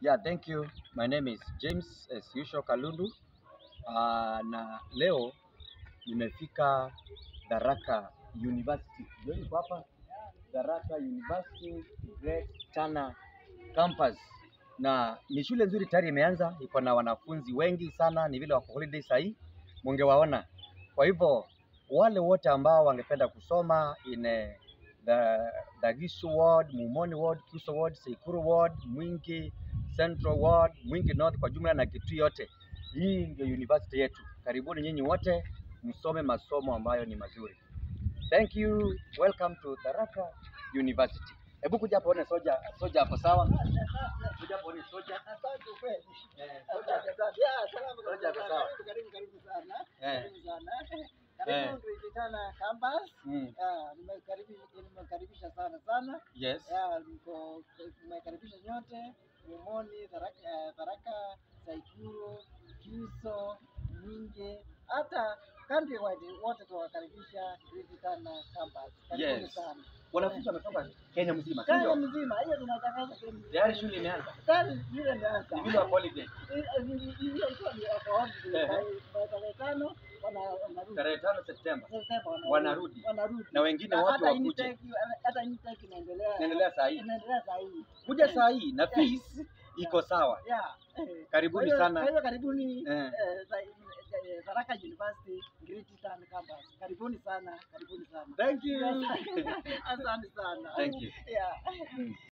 Yeah, thank you. My name is James as usual Kalundu. Uh, na leo nimefika Tharaka University. Ndio niko hapa Tharaka University Great Tana Campus. Na ni shule nzuri tayari imeanza, iko na wanafunzi wengi sana, ni vile wako holiday sahii, mungewaona. Kwa hivyo wale wote ambao wangependa kusoma in eh, the Dagishu Ward, Mumoni Ward, Kuso Ward, Seikuru Ward, Mwingi Central Ward, Mwingi North kwa jumla na Kitui yote. Hii ndio university yetu. Karibuni nyinyi wote msome masomo ambayo ni mazuri. Thank you. Welcome to Tharaka University. Hebu kuja hapo one soja, soja hapo sawa? Kuja hapo one soja. Asante kweli. Eh, soja. Asante, asante. Ya, salamu Soja kabisa. hapo sawa. Karibu, karibu, karibu sana. Eh. Karibu sana. Eh. Karibu Tuitana campus. Mm. Ya, nimekaribisha nimekaribisha sana sana. Yes. Ya, niko nimekaribisha nyote. Mumoni, Tharaka, eh, Tharaka, Saikuru, Kiso, Mwingi, hata countrywide wote tuwakaribisha Tuitana campus. Karibuni Yes. sana. Wanafunzi wametoka Kenya mzima, si Kenya ndio? mzima, hiyo tunatangaza Kenya mzima. Tayari shule imeanza. Tayari shule imeanza. Ni vile wa holiday. hiyo ilikuwa ni wakawazi Ehe. tarehe tano wana- wanarudi Tarehe tano Septemba. Septemba Wanarudi. wanarudi Na wengine Na wote hata wakuje. Intake- hata Intake inaendelea Inaendelea saa hii. inaendelea saa hii Kuja saa hii na fees iko sawa. yeah eh. Karibuni Kwa hiyo- sana. kwa hiyo karibuni Eh. eh, za- eh, Tharaka University Great Town Campus karibuni sana karibuni sana Thank you. asante sana Thank you. yeah